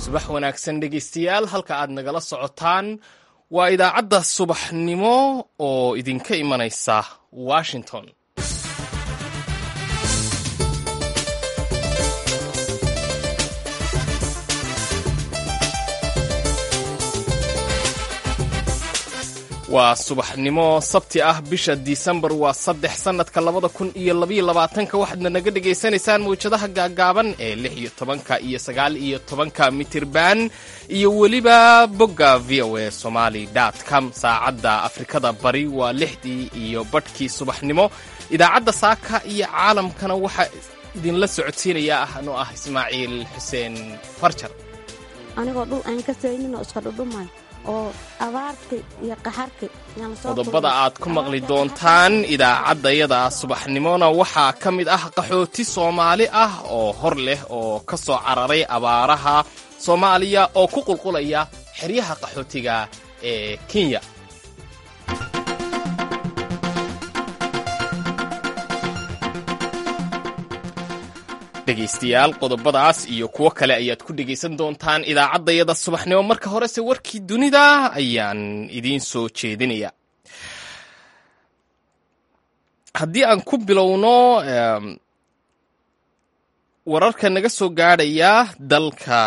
subax wanaagsan dhegaystayaal halka aad nagala socotaan waa idaacadda subaxnimo oo idinka imanaysa washington waa subaxnimo sabti ah bisha disembar waa saddex sannadka labada kun iyo labaiyo labaatanka waxaadna naga dhagaysanaysaan mawjadaha gaagaaban ee lix iyo tobanka iyo sagaal iyo tobanka mitirban iyo weliba bogga v o a somaly com saacadda afrikada bari waa lixdii iyo badhkii subaxnimo idaacadda saaka iyo caalamkana waxaa idinla socodsiinaya ah anuu ah ismaaciil xuseen farjar anigoo dhul aan ka sayninoo iska dhudhumay oo abaarti iyo qaxarki qodobada aad ku maqli doontaan idaacaddayada subaxnimona waxaa ka mid ah qaxooti soomaali ah oo hor leh oo ka soo cararay abaaraha soomaaliya oo ku qulqulaya xeryaha qaxootiga ee kenya dhegaystayaal qodobadaas iyo kuwo kale ayaad ku dhegaysan doontaan idaacaddayada subaxnimo marka horese warkii dunida ayaan idiin soo jeedinaya haddii aan ku bilowno wararka naga soo gaadhaya dalka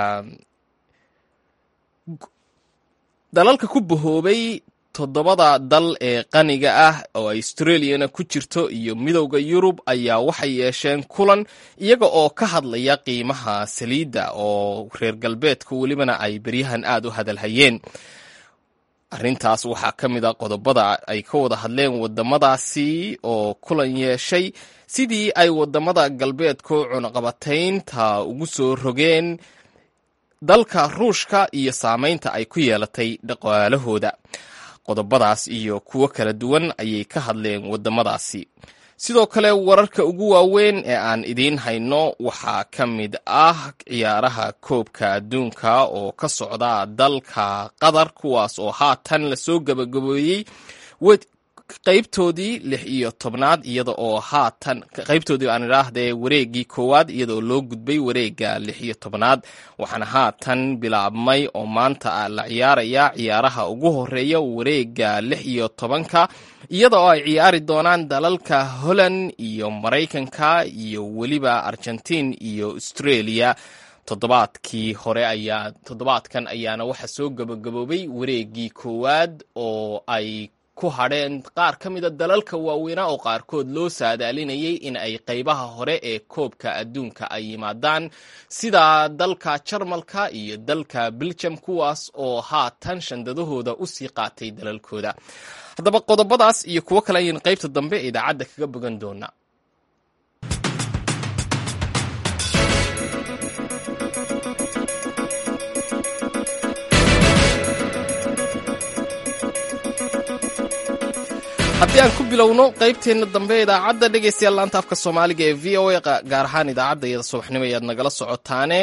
dalalka ku bahoobay toddobada dal ee qaniga ah oo australiana ku jirto iyo midowda yurub ayaa waxay yeesheen kulan iyaga oo ka hadlaya qiimaha saliidda oo reer galbeedka welibana ay beryahan aad u hadalhayeen arrintaas waxaa ka mid a qodobada ay ka wada hadleen wadamadaasi oo kulan yeeshay sidii ay wadamada galbeedku cunaqabataynta ugu soo rogeen dalka ruushka iyo saameynta ay ku yeelatay dhaqaalahooda qodobadaas iyo kuwo kala duwan ayay ka hadleen wadamadaasi sidoo kale wararka ugu waaweyn ee aan idiin hayno waxaa ka mid ah ciyaaraha koobka adduunka oo ka socda dalka qatar kuwaas oo haatan lasoo gabagabeeyey qaybtoodii lix iyo tobnaad iyada oo haatan qaybtoodii aan idhaahdee wareegii koowaad iyadaoo loo gudbay wareega lix iyo tobnaad waxaana haatan bilaabmay oo maanta la ciyaaraya ciyaaraha ugu horeeya wareega lix iyo tobanka iyada oo ay ciyaari doonaan dalalka holland iyo maraykanka iyo weliba argentiin iyo australia toddobaadkii hore ayaa toddobaadkan ayaana waxa soo gabagaboobay wareegii koowaad oo ay ku hadheen qaar ka mida dalalka waaweynaa oo qaarkood loo saadaalinayay in ay qaybaha hore ee koobka adduunka ay yimaadaan sida dalka jarmalka iyo dalka beljam kuwaas oo haatan shandadahooda usii qaatay dalalkooda haddaba qodobadaas iyo kuwo kale ayaynu qaybta dambe ee idaacadda kaga bogan doonaa haddii aan ku bilowno qaybteenna dambe idaacadda dhegaystayaal laanta afka soomaaliga ee v o a gaar ahaan idaacadda iyada subaxnimo ayaad nagala socotaane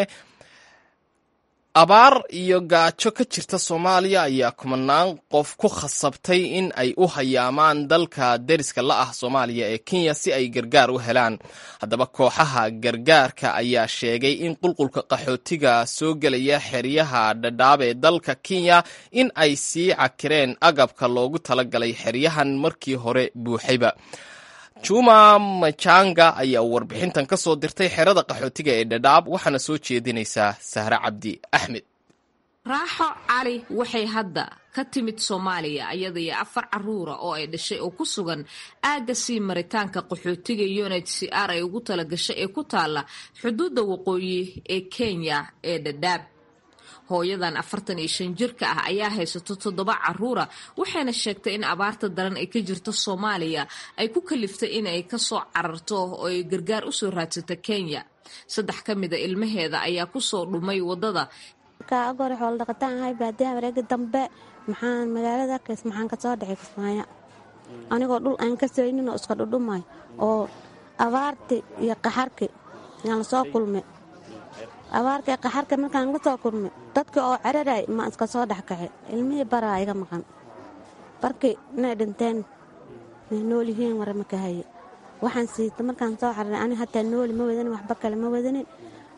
abaar iyo gaajo ka jirta soomaaliya ayaa kumanaan qof ku khasabtay in ay u hayaamaan dalka deriska la ah soomaaliya ee kenya si ay gargaar u helaan haddaba kooxaha gargaarka ayaa sheegay in qulqulka qaxootiga soo gelaya xeryaha dhadhaab ee dalka kenya in ay sii cakireen agabka loogu talagalay xeryahan markii hore buuxayba juma majanga ayaa warbixintan ka soo dirtay xerada qaxootiga ee dhadhaab waxaana soo jeedinaysaa sahre cabdi axmed raaxo cali waxay hadda ka timid soomaaliya iyada iyo afar caruura oo ay dhashay oo ku sugan aagga sii maritaanka qaxootiga unit c r ay ugu talagashay ee ku taalla xuduudda waqooyi ee kenya ee dhadhaab hooyadan afartan iyo shan jirka ah ayaa haysato toddoba caruura waxayna sheegtay in abaarta daran ay ka jirto soomaaliya ay ku kaliftay in ay kasoo cararto oo ay gargaar usoo raadsato kenya saddex ka mida ilmaheeda ayaa kusoo dhumay wadada agore xoolo dhaqataan ahay baadiyaha wareegi dambe maxaan magaalada kays maxaan kasoo dhexay kismaayo anigoo dhul aan ka sayninoo iska dhudhumay oo abaarti iyo qaxarki yaan lasoo kulmay abaarka qaxarka markaan la soo kulmay dadka oo ceraray ma iska soo dhex kaxay ilmihii baraa iga maqan barkii inay dhinteen may nool yihiin wara maka haye waxaan siita markaan soo xararay ani hataa nooli ma wadanin waxba kale ma wadanin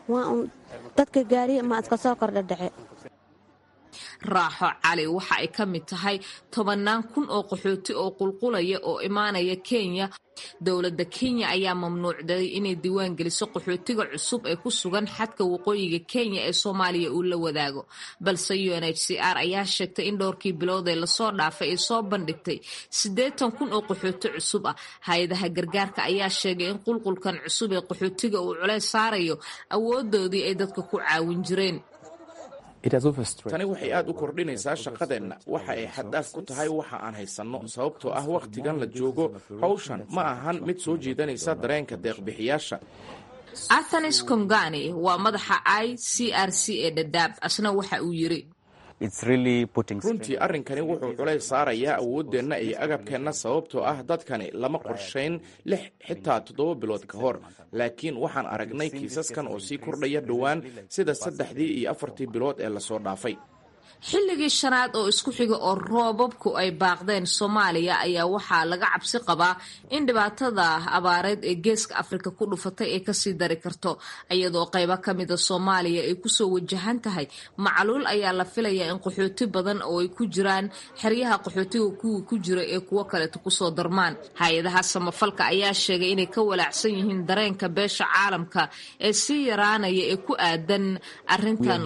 waa un dadka gaariya ma iska soo kordha dhace raaxo cali waxa ay ka mid tahay tobannaan kun oo qaxooti oo qulqulaya oo imaanaya kenya dowladda kenya ayaa mamnuucday inay diiwaan geliso qaxootiga cusub ee ku sugan xadka waqooyiga kenya ee soomaaliya uu la wadaago balse u n h c r ayaa sheegtay in dhowrkii bilood ee lasoo dhaafay ay soo bandhigtay siddeetan kun oo qaxooti cusub ah hay-adaha gargaarka ayaa sheegay in qulqulkan cusub ee qaxootiga uu culeys saarayo awoodoodii ay dadka ku caawin jireen tani waxay aad u kordhinaysaa shaqadeenna waxa ay xaddaaf ku tahay waxa aan haysanno sababtoo ah wakhtigan la joogo hawshan ma ahan mid soo jiidanaysa dareenka deeqbixiyaasha athanis kongani waa madaxa i c r c ee dhadhaab asna waxa uu yiri runtii arrinkani wuxuu culays saarayaa awooddeenna iyo agabkeenna sababtoo ah dadkani lama qorshayn lix xitaa toddoba bilood ka hor laakiin waxaan aragnay kiisaskan oo sii kordhaya dhowaan sida saddexdii iyo afartii bilood ee lasoo dhaafay xilligii shanaad oo isku xiga oo roobabku ay baaqdeen soomaaliya ayaa waxaa laga cabsi qabaa in dhibaatada abaareed ee geeska afrika ku dhufatay ay kasii dari karto iyadoo qaybo kamida soomaaliya ay kusoo wajahan tahay macluul ayaa la filayaa in qaxooti badan oo ay ku jiraan xeryaha qaxootiga kuwii ku jira ee kuwo kaleeto kusoo darmaan hay-adaha samafalka ayaa sheegay inay ka walaacsan yihiin dareenka beesha caalamka ee sii yaraanaya ee ku aadan arintan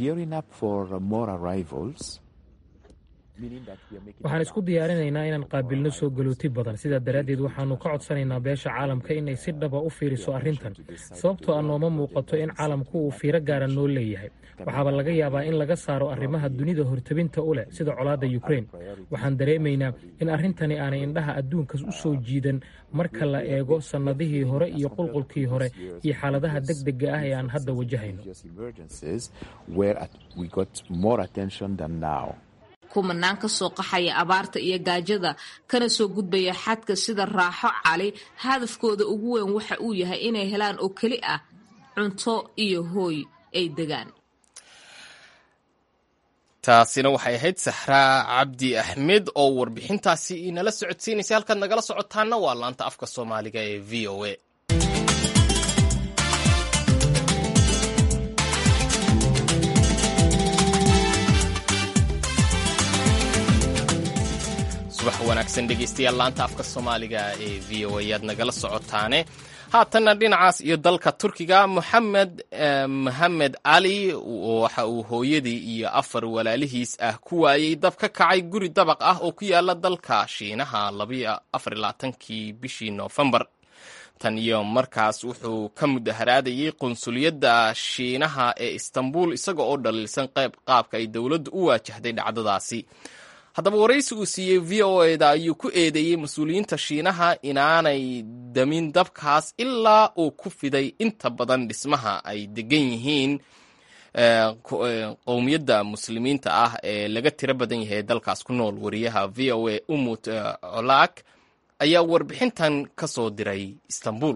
waxaan isku diyaarinaynaa inaan qaabilno soo galooti badan sidaa daraaddeed waxaannu ka codsanaynaa beesha caalamka inay si dhaba u fiiriso arrintan sababtoo ah nooma muuqato in caalamku uu fiiro gaara noo leeyahay waxaaba laga yaabaa in laga saaro arrimaha dunida hortabinta u leh sida colaadda yukrain waxaan dareemaynaa in arrintani aanay indhaha adduunkas u soo jiidan marka la eego sannadihii hore iyo qulqulkii hore iyo xaaladaha deg dega ah ee aan hadda wajahayno kumanaan ka soo qaxaya abaarta iyo gaajada kana soo gudbaya xadka sida raaxo cali hadafkooda ugu weyn waxa uu yahay inay helaan oo keli ah cunto iyo hooy ay degaan taasina waxay ahayd saxraa cabdi axmed oo warbixintaasi inala socodsiinaysa halkaad nagala socotaana waa laanta afka soomaaliga ee v o a subax wanaagsan dhegeystayaal laanta afka soomaaliga ee v o a ayaad nagala socotaane haatanna dhinacaas iyo dalka turkiga moxamed mohamed cali waxa uu hooyadii iyo afar walaalihiis ah ku waayey dab ka kacay guri dabaq ah oo ku yaala dalka shiinaha afarlaatankii bishii noofembar tan iyo markaas wuxuu ka mudaharaadayey qunsuliyadda shiinaha ee istanbul isaga oo dhaliilsan qayb qaabka ay dowladdu u waajahday dhacdadaasi haddaba waraysi uu siiyey v o eda ayuu ku eedeeyey mas-uuliyiinta shiinaha inaanay damin dabkaas ilaa uu ku fiday inta badan dhismaha ay degan yihiin qowmiyadda muslimiinta ah ee laga tiro badan yahay dalkaas ku nool wariyaha v o a umut colaak ayaa warbixintan ka soo diray istanbul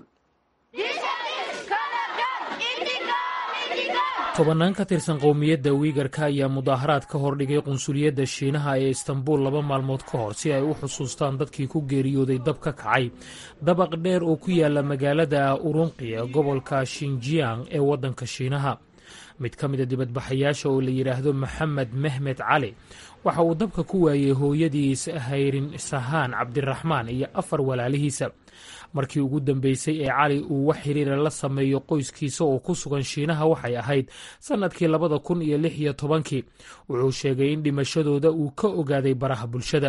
tobannaan ka tirsan qowmiyadda wiigarka ayaa mudaaharaad ka hordhigay qunsuliyadda shiinaha ee istanbul laba maalmood ka hor si ay u xusuustaan dadkii ku geeriyooday dab ka kacay dabaq dheer oo ku yaala magaalada urunqi ee gobolka shinjiang ee waddanka shiinaha mid ka mida dibadbaxayaasha oo la yidhaahdo maxamed mehmed cali waxa uu dabka ku waayey hooyadiis hayrin sahaan cabdiraxmaan iyo afar walaalihiisa markii ugu dambeysay ee cali uu wax xiriira la sameeyo qoyskiisa oo ku sugan shiinaha waxay ahayd sannadkii labada kun iyo lix iyo tobankii wuxuu sheegay in dhimashadooda uu ka ogaaday baraha bulshada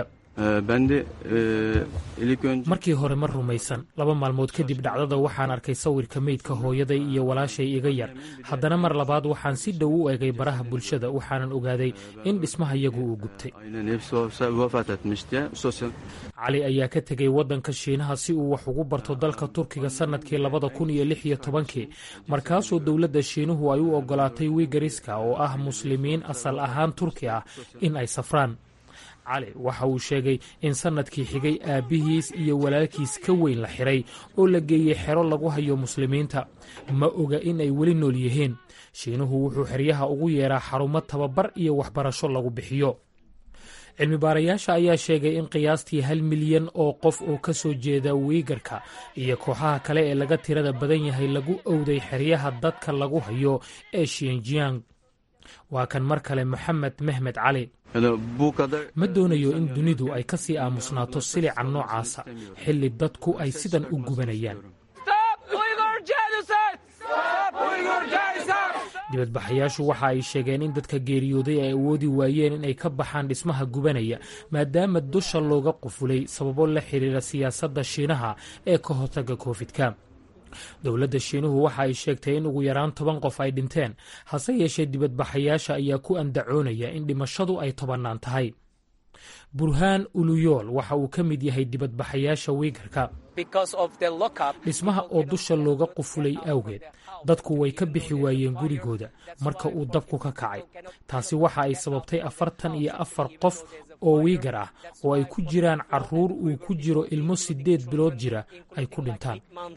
markii hore ma rumaysan laba maalmood kadib dhacdada waxaan arkay sawirka meydka hooyaday iyo walaashay iga yar haddana mar labaad waxaan si dhow u egay baraha bulshada waxaanan ogaaday in dhismahayagu uu gubtay cali ayaa ka tegay waddanka shiinaha si uu wax ugu barto dalka turkiga sannadkii labada kun iyo lix iyo tobankii markaasoo dowladda shiinuhu ay u ogolaatay wigariska oo ah muslimiin asal ahaan turki ah in ay safraan cali waxa uu sheegay in sannadkii xigay aabbihiis iyo walaalkiis ka weyn la xiray oo la geeyey xero lagu hayo muslimiinta ma oga in ay weli nool yihiin shiinuhu wuxuu xeryaha ugu yeeraa xarumo tababar iyo waxbarasho lagu bixiyo cilmi baarayaasha ayaa sheegay in qiyaastii hal milyan oo qof oo ka soo jeeda wiigarka iyo kooxaha kale ee laga tirada badan yahay lagu owday xeryaha dadka lagu hayo ee shinjiyang waa kan mar kale moxamed mehmed cali ma doonayo in dunidu ay ka sii aamusnaato silica noocaasa xilli dadku ay sidan u gubanayaan dibadbaxayaashu waxa ay sheegeen in dadka geeriyooday ay awoodi waayeen in ay ka baxaan dhismaha gubanaya maadaama dusha looga qufulay sababo la xiriira siyaasadda shiinaha ee ka hortaga koofidka dowladda shiinuhu waxa ay sheegtay in ugu yaraan toban qof ay dhinteen hase yeeshee dibadbaxayaasha ayaa ku andacoonaya in dhimashadu ay tobannaan tahay burhaan uluyool waxa uu ka mid yahay dibadbaxayaasha wiigarka dhismaha oo dusha looga qufulay awgeed dadku way ka bixi waayeen gurigooda marka uu dabku ka kacay taasi waxa ay sababtay afartan iyo afar qof oo wiigar ah oo ay ku jiraan caruur uu ku jiro ilmo siddeed bilood jira ay ku dhintaan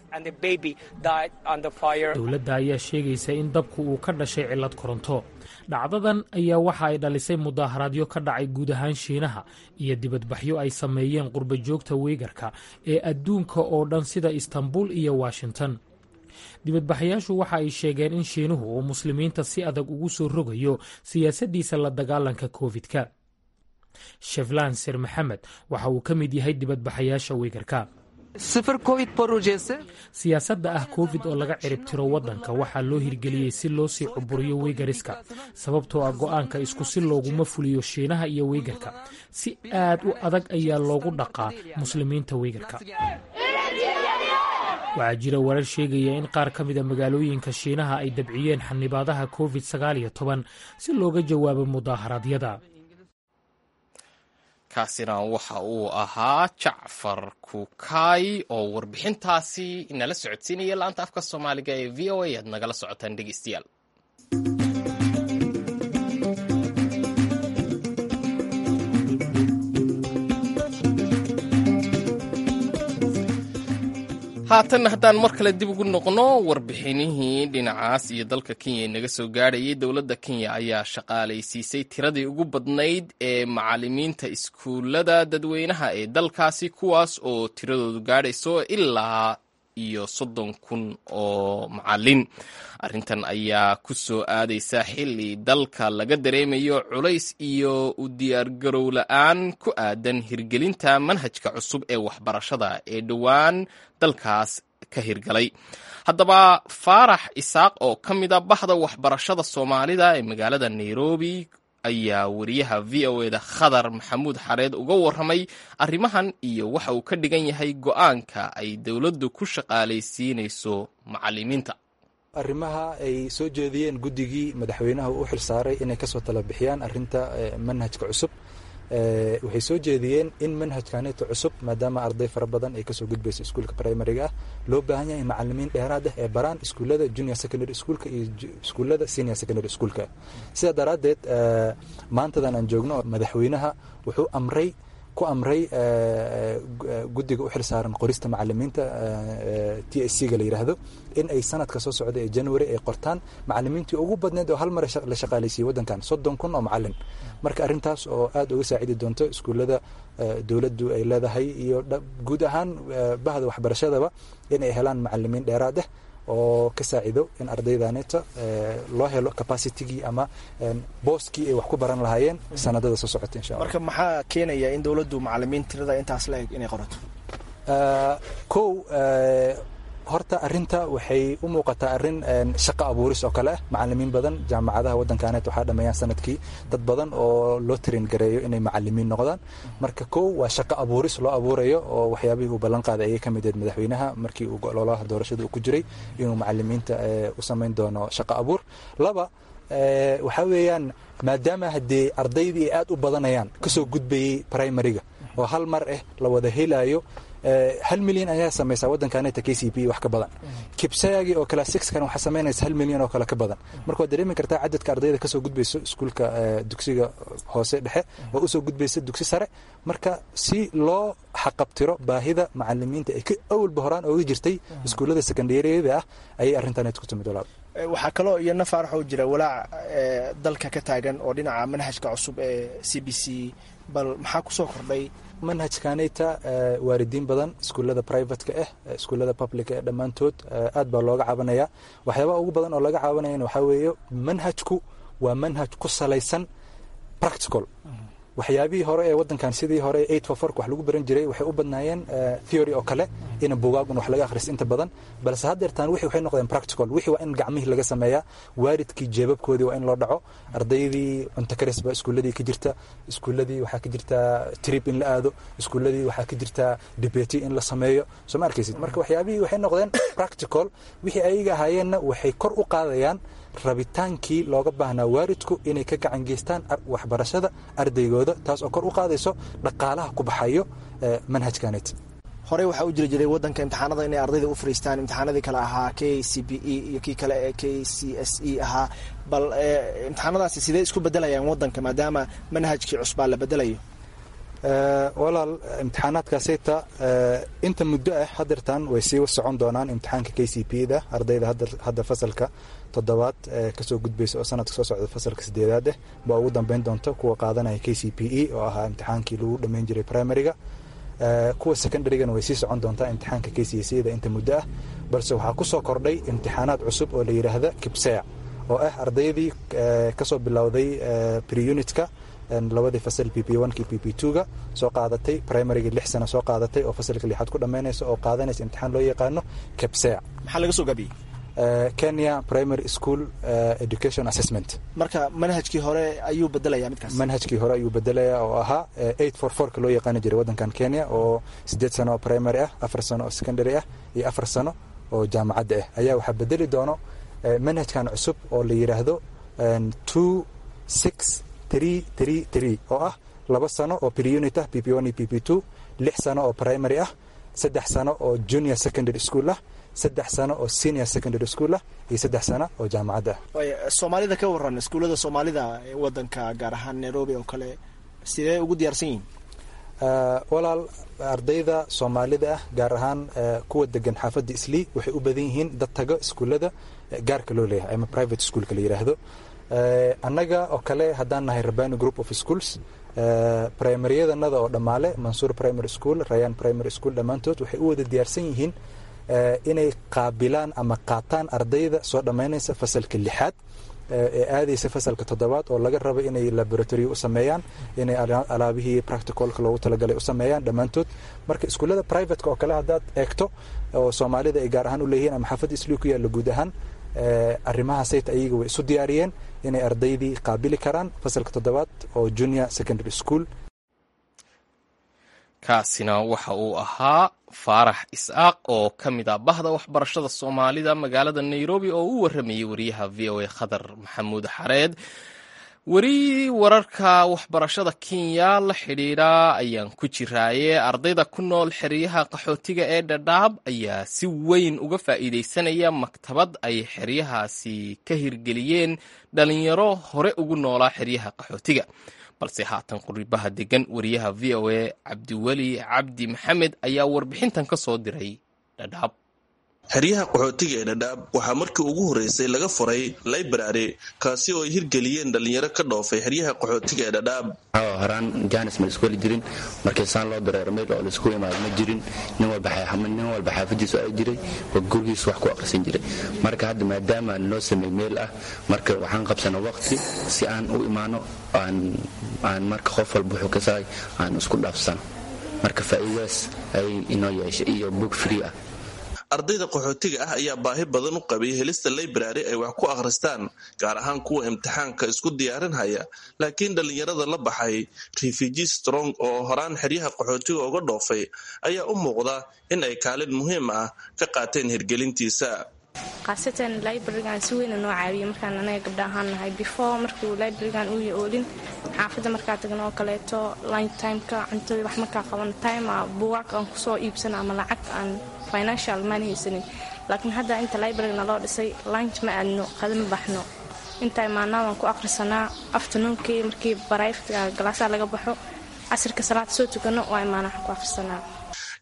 dowladda ayaa sheegaysa in dabku uu ka dhashay cillad koronto dhacdadan ayaa waxa ay dhalisay mudaaharaadyo ka dhacay guud ahaan shiinaha iyo dibadbaxyo ay sameeyeen qurba joogta wiigarka ee adduunka oo dhan sida istanbul iyo washington dibadbaxayaashu waxa ay sheegeen in shiinuhu uu muslimiinta si adag ugu soo rogayo siyaasaddiisa la dagaalanka koofidka sheflan sir maxamed waxa uu ka mid yahay dibadbaxayaasha wiigarka siyaasadda ah covid oo laga ciribtiro waddanka waxaa loo hirgeliyey si loo sii cuburiyo wiigariska sababtoo ah go'aanka isku si looguma fuliyo shiinaha iyo wiigarka si aad u adag ayaa loogu dhaqaa muslimiinta wiigarka waxaa jira warar sheegaya in qaar ka mida magaalooyinka shiinaha ay dabciyeen xanibaadaha covid sagaal iyo toban si looga jawaabo mudaaharaadyada kaasina waxa uu ahaa jacfar kukaay oo warbixintaasi nala socodsiinaya laanta afka soomaaliga ee v o a aad nagala socotaan dhegeystayaal haatanna haddaan mar kale dib ugu noqno warbixinihii dhinacaas iyo dalka kenya inaga soo gaadhayay dowladda kenya ayaa shaqaalaysiisay tiradii ugu badnayd ee macalimiinta iskuullada dadweynaha ee dalkaasi kuwaas oo tiradoodu gaadhayso ilaa iyo soddon kun oo macalin arrintan ayaa ku soo aadaysa xilli dalka laga dareemayo culays iyo u diyaargarow la-aan ku aadan hirgelinta manhajka cusub ee waxbarashada ee dhowaan dalkaas ka hirgalay haddaba faarax isaaq oo ka mid a bahda waxbarashada soomaalida ee magaalada nairobi ayaa wariyaha v o eda khadar maxamuud xareed uga warramay arrimahan iyo waxa uu ka dhigan yahay go-aanka ay dowladdu ku shaqaalaysiinayso macalimiinta arrimaha ay soo jeediyeen guddigii madaxweynaha u xil saaray inay kasoo tala bixiyaan arinta manhajka cusub waxay soo jeediyeen in manhajkaneeto cusub maadaama arday fara badan ay kasoo gudbayso iskuulka primariga ah loo baahan yahay macalimiin dheeraad ah ee baraan iskuullada junior secondary schoolka iyo iskuullada senior secondary schoolka sidaa daraaddeed maantadan aan joogno madaxweynaha wuxuu amray ku amray guddiga u xil saaran qorista macalimiinta t s c ga la yidhaahdo in ay sanadka soo socda ee january ay qortaan macalimiintii ugu badneed oo hal mar la shaqaalaysiiyey waddankan soddon kun oo macalin marka arrintaas oo aad uga saacidi doonto iskuullada dowladdu ay leedahay iyo guud ahaan bahda waxbarashadaba in ay helaan macalimiin dheeraad ah oo ka saacido in ardaydaneeta loo helo capacitigii ama booskii ay wax ku baran lahaayeen sanadada soo socota insha marka maxaa keenaya in dowladdu macalimiin tirada intaas la eg inay qorato kow horta arinta waxay u muuqataa arin shaqo abuuris oo kale ah macalimiin badan jaamacadaha waddankaaneet waxaa dhameeyaan sanadkii dad badan oo loo tarin gareeyo inay macalimiin noqdaan marka kow waa shaqo abuuris loo abuurayo oo waxyaabihii uu ballan qaaday ayay ka mid ahayd madaxweynaha markii uu ololaha doorashada uu ku jiray inuu macalimiinta u samayn doono shaqo abuur laba waxaa weeyaan maadaama haddee ardaydii ay aad u badanayaan kasoo gudbayey primariga oo hal mar ah la wada helayo hal milyan ayaa samaysaa waddankaaneta k c p wax ka badan kibsayagi oo kale sixkan waxaa samaynaysa hal milyan oo kale ka badan marka waad dareemi kartaa cadadka ardayda kasoo gudbayso iskuulka dugsiga hoose dhexe oo usoo gudbaysa dugsi sare marka si loo xaqabtiro baahida macalimiinta ee awalba horaan ooga jirtay iskuullada secondaryada ah ayay arrintanet ku timid walaal waxaa kaloo iyana faarax oo jira walaac dalka ka taagan oo dhinaca manhajka cusub ee c b c bal maxaa kusoo kordhay manhajkanayta waalidiin badan iskuullada privateka ah iskuullada public ee dhammaantood aad baa looga cabanaya waxyaabaha ugu badan oo laga cabanayana waxaa weeye manhajku waa manhaj ku salaysan practical waxyaabihii hore ee wadankan sidii hore eight for fork wax lagu baran jiray waxay u badnaayeen theory oo kale in bugaagun wax laga akhristo inta badan balse haddeertaan wixii waxay noqdeen practical wixii waa in gacmihii laga sameeyaa waalidkii jeebabkoodii waa in loo dhaco ardaydii cunto karis baa iskuulladii ka jirta iskuulladii waxaa ka jirta trip in la aado iskuulladii waxaa ka jirta debate in la sameeyo soo ma arkaysid marka waxyaabihii waxay noqdeen practical wixii ayaga ahaayeenna waxay kor u qaadayaan rabitaankii looga baahnaa waalidku inay ka gacan geystaan waxbarashada ardaygooda taas oo kor u qaadayso dhaqaalaha ku baxayo manhajkanet horey waxaa u jiri jiray wadanka imtixaanada inay ardayda u fariistaan imtixaanadii kale ahaa k c b e iyo kii kale ee k c s e ahaa bal imtixaanadaasi sidee isku bedelayaan wadanka maadaama manhajkii cusbaa la bedelayo walaal imtixaanaadkaasayta inta muddo ah hadeertaan way sii socon doonaan imtixaanka k c p da ardayda hadda fasalka toddobaad kasoo gudbaysa oo sanadka soo socda fasalka sideedaad ah baa ugu dambeyn doonta kuwa qaadanaya k c p e oo ahaa imtixaankii lagu dhammayn jiray primariga kuwa secondarygana way sii socon doontaa imtixaanka k c c da inta muddo ah balse waxaa kusoo kordhay imtixaanaad cusub oo la yidhaahda kibsea oo ah ardaydii kasoo bilowday preunitka labadii fasal p p one ki p p two ga soo qaadatay primaryga lix sano soo qaadatay oo fasalka lixaad ku dhammaynaysa oo qaadanaysa imtixaan loo yaqaano kebsea maxaa laga soo gaabiyey kenya primary school education assessment marka manhajkii hore ayuu bedelaya midkaas manhajkii hore ayuu bedelaya oo ahaa eight for fourka loo yaqaani jiray waddankan kenya oo siddeed sano oo primary ah afar sano oo secondary ah iyo afar sano oo jaamacadda ah ayaa waxaa bedeli doono manhajkan cusub oo la yidhaahdo two six oo ah laba sano oo preunit ah p p one iyo p p two lix sano oo primary ah saddex sano oo junior secondary school ah saddex sano oo senior secondary school ah iyo saddex sano oo jaamacad ah soomaalida ka waran iskuullada soomaalida ee wadanka gaar ahaan nairobi oo kale sidee ugu diyaarsan yihiin walaal ardayda soomaalida ah gaar ahaan kuwa degan xaafadda islii waxay u badan yihiin dad tago iskuullada gaarka loo leeyahay ama private schoolka la yidhaahdo annaga oo kale haddaan nahay rabani group of schools primaryadannada oo dhammaale mansuur primary school rayan primary school dhammaantood waxay u wada diyaarsan yihiin inay qaabilaan ama qaataan ardayda soo dhammaynaysa fasalka lixaad ee aadaysa fasalka toddobaad oo laga rabo inay laboratory u sameeyaan inay alaabihii practicalka loogu talagalay u sameeyaan dhammaantood marka iskuullada privateka oo kale haddaad eegto oo soomaalida ay gaar ahaan u leeyihiin ama xaafadda islii ku yaalla guud ahaan arrimahaasayta ayaga way isu diyaariyeen inay ardaydii qaabili karaan fasalka toddobaad oo junior secondary school kaasina waxa uu ahaa faarax is'aaq oo ka mid ah bahda waxbarashada soomaalida magaalada nairobi oo u warramayay wariyaha v o a khadar maxamuud xareed weri wararka waxbarashada kenya la xidhiidha ayaan ku jiraaye ardayda ku nool xeryaha qaxootiga ee dhadhaab ayaa si weyn uga faa'iidaysanaya maktabad ay xeryahaasi ka hirgeliyeen dhalinyaro hore ugu noolaa xeryaha qaxootiga balse haatan quribaha degan wariyaha v o a cabdiweli cabdi maxamed ayaa warbixintan ka soo diray dhadhaab xeryaha qaxootiga ee dhadhaab waxaa markii ugu horreysay laga furay library kaasi oo ay hirgeliyeen dhallinyaro ka dhoofay xeryaha qaxootiga ee dhadhaab horaan jaanis ma laisku heli jirin markii saan loo dareero meel oo laisku imaado ma jirin nin walba xaafadiisu ay jiray oo gurigiisu wax ku aqrisan jiray marka hadda maadaama noo samey meel ah marka waxaan qabsana waqti si aan u imaano aan marka qof walba wuxuu ka sahay aan isku dhaafsano marka faa'iidaas ay inoo yeeshay iyo book free ah ardayda qaxootiga ah ayaa baahi badan u qabay helista library ay wax ku akhristaan gaar ahaan kuwa imtixaanka isku diyaarinhaya laakiin dhallinyarada la baxay refugee strong oo horaan xeryaha qaxootiga uga dhoofay ayaa u muuqda in ay kaalin muhiim ah ka qaateen hirgelintiisa khaasatan librarigan si weyna noo caawiyay markaan anaga gabdha ahaan nahay before markuu librarigan uu oolin xaafadda markaa tagno oo kaleeto lunch timeka cuntada wax markaa qaban time buwaaq aan kusoo iibsana ama lacag aan financial maan haysanin laakiin hadda inta librarina loo dhisay lunch ma aadno qada ma baxno inta imaanaa waan ku akhrisanaa afternoonkii markii barayftka galaasaha laga baxo casirka salaad soo tukano waa imaana waxaan ku akhrisanaa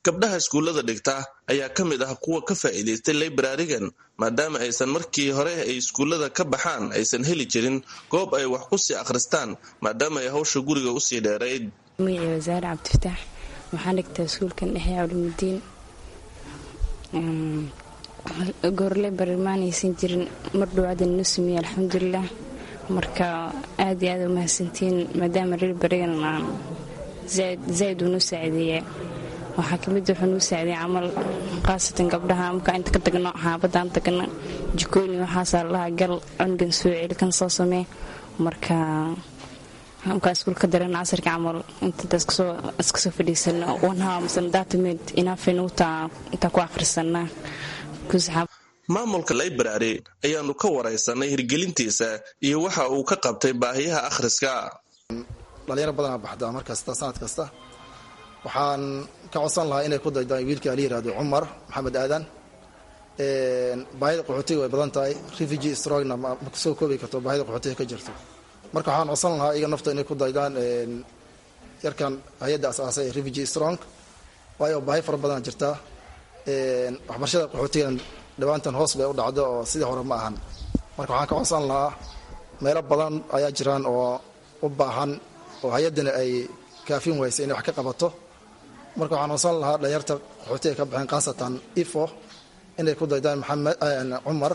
gabdhaha iskuullada dhigta ayaa ka mid ah kuwa ka faa'iidaystay librarigan maadaama aysan markii hore ay iskuullada ka baxaan aysan heli jirin goob ay wax ku sii akhristaan maadaama ay hawsha guriga usii dheerayd magacii wasaare cabdifataax waxaan dhigtaa iskuulkan dhexe culuumudiin goorle barimaanaysan jirin mar dhowaadan noo sameeyey alxamdulilah marka aad iyo aad u mahadsantiin maadaama reer barigan aan zaaid uu noo saacideeyaa waxaa kamid wuxuu noo saacideeya camal khaasatan gabdhaha markaa inta ka tagno xaabadaan tagno jikooyin waxaasaa lahaa gal cunugan soo celi kan soo samee marka markaa iskuulka dareena casarka camal inta iska soo fadhiisano wanhaa masana daatameed inaafay nagu taa intaa ku akhrisanaa maamulka library ayaanu ka waraysanay hirgelintiisa iyo waxa uu ka qabtay baahiyaha akhriska dhalinyaro badanaa baxdaa mar kasta sanad kasta waxaan ka codsan lahaa inay ku daydaan wiilka la yihahdo cumar maxamed aadan baahida qaxootiga way badan tahay refugee strogna ma soo koobi karto baahida qaxootiga ka jirto marka waxaan codsan lahaa iyaga nafta inay ku daydaan yarkan hay-adda asaasay refugee strong waayo baahi fara badan jirtaa waxbarashada qaxootigan dhawaantan hoos bay u dhacdo oo sidii hore ma ahan marka waxaan ka codsan lahaa meelo badan ayaa jiraan oo u baahan oo hay-addana ay kaafin waysa inay wax ka qabato marka waxaan codsan lahaa dhalinyarta qaxootiga ka baxeen khaasatan ifo inay ku daydaan maxamed cumar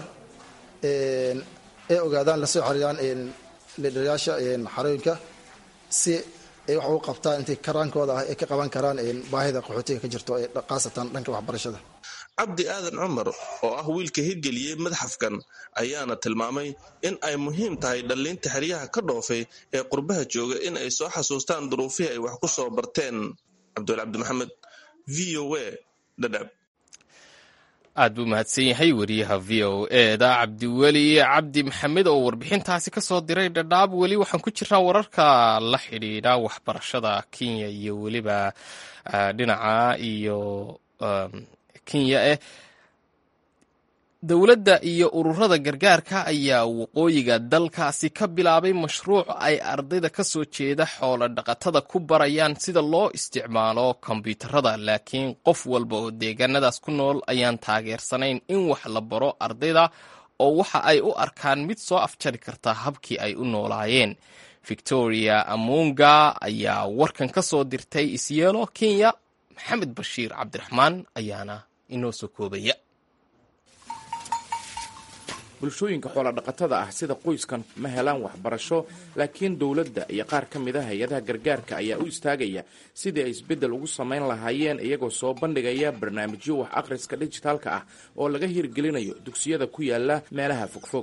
ee ogaadaan lasoo xariiraan lidhaliyaasha xarooyinka si ay wax ugu qabtaan intay karaankooda ah ay ka qaban karaan baahida qaxootiga ka jirto khaasatan dhanka waxbarashada cabdi aadan cumar oo ah wiilka hirgeliyey madxafkan ayaana tilmaamay in ay muhiim tahay dhalliinta xeryaha ka dhoofay ee qurbaha jooga in ay soo xasuustaan duruufihii ay wax ku soo barteen cabdul cabdi maxamed v o a dhadhab aad buu mahadsan yahay wariyaha v o eda cabdiweli cabdi maxamed oo warbixintaasi ka soo diray dhadhaab weli waxaan ku jiraa wararka la xidhiidha waxbarashada kenya iyo weliba dhinaca iyo kenya eh dowladda iyo ururada gargaarka ayaa waqooyiga dalkaasi ka bilaabay mashruuc ay ardayda ka soo jeeda xoolo dhaqatada ku barayaan sida loo isticmaalo kombyuutarada laakiin qof walba oo deegaanadaas ku nool ayaan taageersanayn in wax la baro ardayda oo waxa ay u arkaan mid soo afjari karta habkii ay u noolaayeen victoria amunga ayaa warkan ka soo dirtay isyeelo kenya maxamed bashiir cabdiraxmaan ayaana inoo soo koobaya bulshooyinka xoolodhaqatada ah sida qoyskan ma helaan waxbarasho laakiin dowladda iyo qaar ka mid a hay-adaha gargaarka ayaa u istaagaya sidii ay isbeddel ugu samayn lahaayeen iyagoo soo bandhigaya barnaamijyo wax akhriska dhijitaalka ah oo laga hirgelinayo dugsiyada ku yaala meelaha fogfog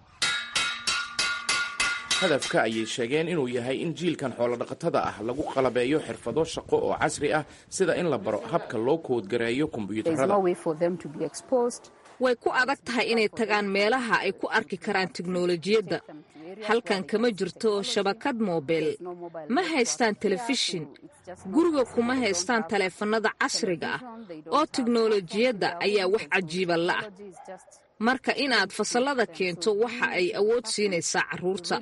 hadafka ayay sheegeen inuu yahay in jiilkan xoolodhaqatada ah lagu qalabeeyo xirfado shaqo oo casri ah sida in la baro habka loo koodgareeyo kombiyuutarada way ku adag tahay inay tagaan meelaha ay ku arki karaan tiknolojiyadda halkan kama jirto shabakad moobeel ma haystaan telefishin guriga kuma haystaan taleefannada casriga ah oo tiknolojiyadda ayaa wax cajiiba la'ah marka inaad fasallada keento waxa ay awood siinaysaa carruurta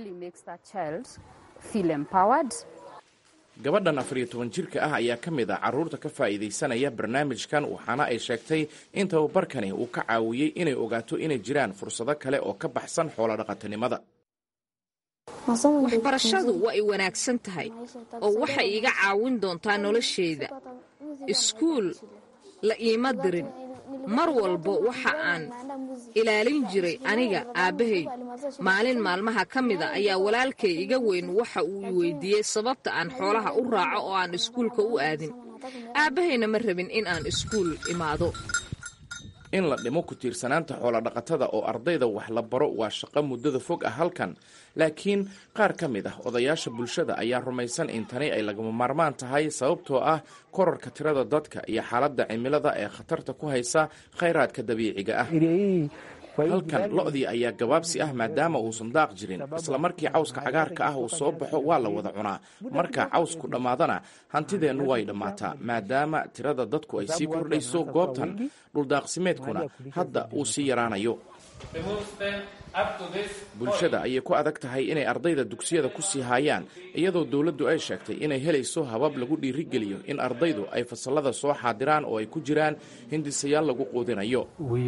gabadhan afariyo toban jirka ah ayaa ka mid ah carruurta ka faa'iidaysanaya barnaamijkan waxaana ay sheegtay in tababarkani uu ka caawiyey inay ogaato inay jiraan fursado kale oo ka baxsan xoolodhaqatanimada waxbarashadu waa ay wanaagsan tahay oo waxay iga caawin doontaa nolosheyda iskuul la iima dirin mar walba waxa aan ilaalin jiray aniga aabbahay maalin maalmaha ka mida ayaa walaalkay iga weyn waxa uu i weydiiyey sababta aan xoolaha u raaco oo aan iskuulka u aadin aabbahayna ma rabin in aan iskuul imaado in la dhimo ku tiirsanaanta xoolodhaqatada oo ardayda wax la baro waa shaqo muddada fog ah halkan laakiin qaar ka mid ah odayaasha bulshada ayaa rumaysan in tani ay lagama maarmaan tahay sababtoo ah korarka tirada dadka iyo xaaladda cimilada ee khatarta ku haysa khayraadka dabiiciga ah halkan lo-dii ayaa gabaabsi ah maadaama uusan daaq jirin isla markii cawska cagaarka ah uu soo baxo waa la wada cunaa marka cawsku dhammaadana hantideennu way dhammaataa maadaama tirada dadku ay sii kordhayso goobtan dhuldaaqsimeedkuna hadda uu sii yaraanayo bulshada ayay ku adag tahay inay ardayda dugsiyada ku sii haayaan iyadoo dowladdu ay sheegtay inay helayso habab lagu dhiirigeliyo in ardaydu ay fasallada soo xaadiraan oo ay ku jiraan hindisayaal lagu quudinayo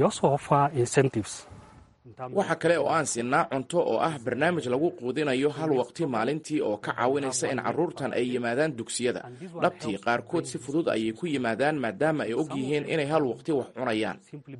waxa kale oo aan siinaa cunto oo ah barnaamij lagu quudinayo hal waqti maalintii oo ka caawinaysa in carruurtan ay yimaadaan dugsiyada dhabtii qaarkood si fudud ayay ku yimaadaan maadaama ay og yihiin inay hal waqti wax cunayaan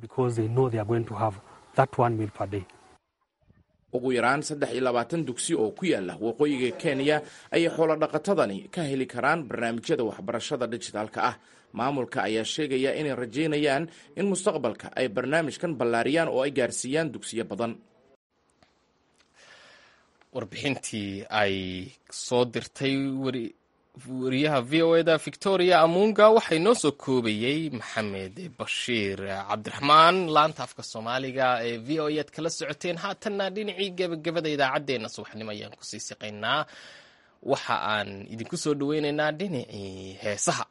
ugu yaraan saddex iyo labaatan dugsi oo ku yaala waqooyiga kenya ayay xoolodhaqatadani ka heli karaan barnaamijyada waxbarashada dijitaalka ah maamulka ayaa sheegaya inay rajaynayaan in mustaqbalka ay barnaamijkan ballaariyaan oo ay gaarsiiyaan dugsiyo badan warbixintii ay soo dirtay wariyaha v o eda victoria amunga waxay noo soo koobayey maxamed bashiir cabdiraxmaan laanta afka soomaaliga ee v o ead kala socoteen haatanna dhinacii gebagabada idaacaddeenna subaxnimo ayaan kusii siqaynaa waxa aan idinku soo dhaweynaynaa dhinacii heesaha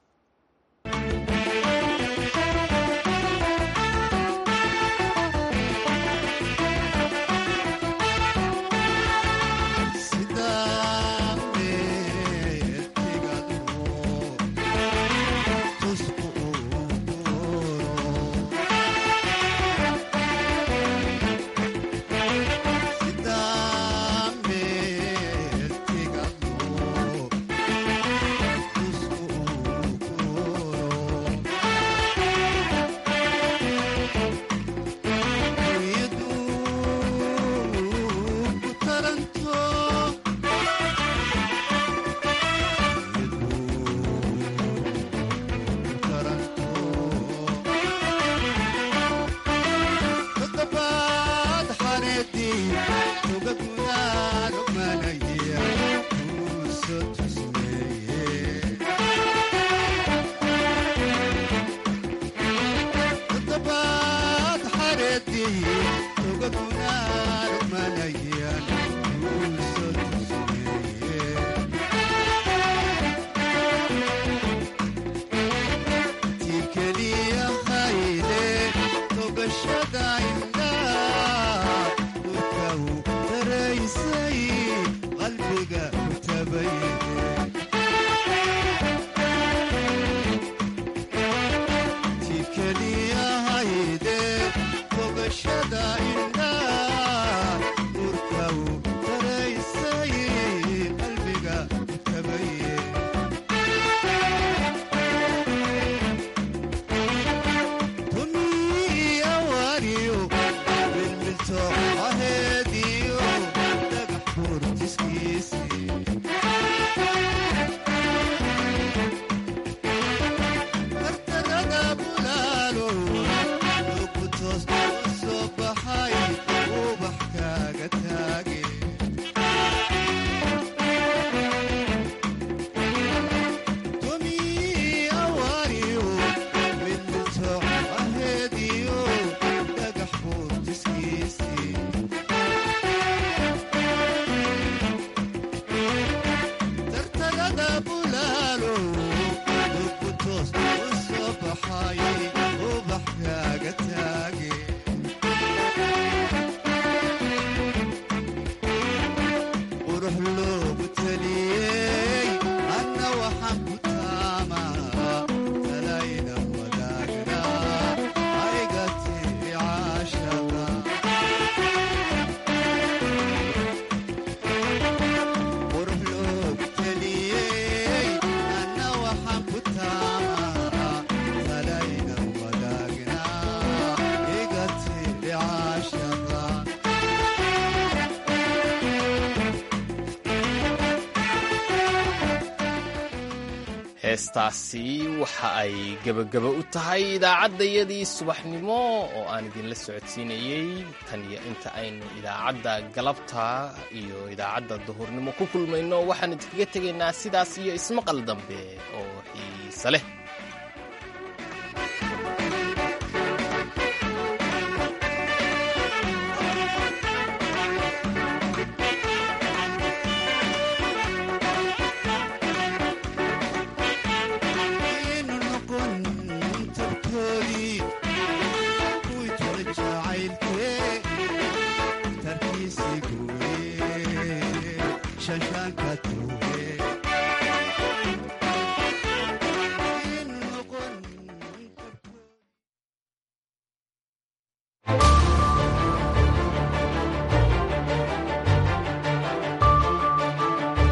heestaasi waxa ay gebagaba u tahay idaacaddayadii subaxnimo oo aan idinla socodsiinayey tan iyo inta aynu idaacadda galabta iyo idaacadda duhurnimo ku kulmayno waxaan idinkaga tegaynaa sidaas iyo ismaqal dambe oo xiise leh jacaylkee ka jooge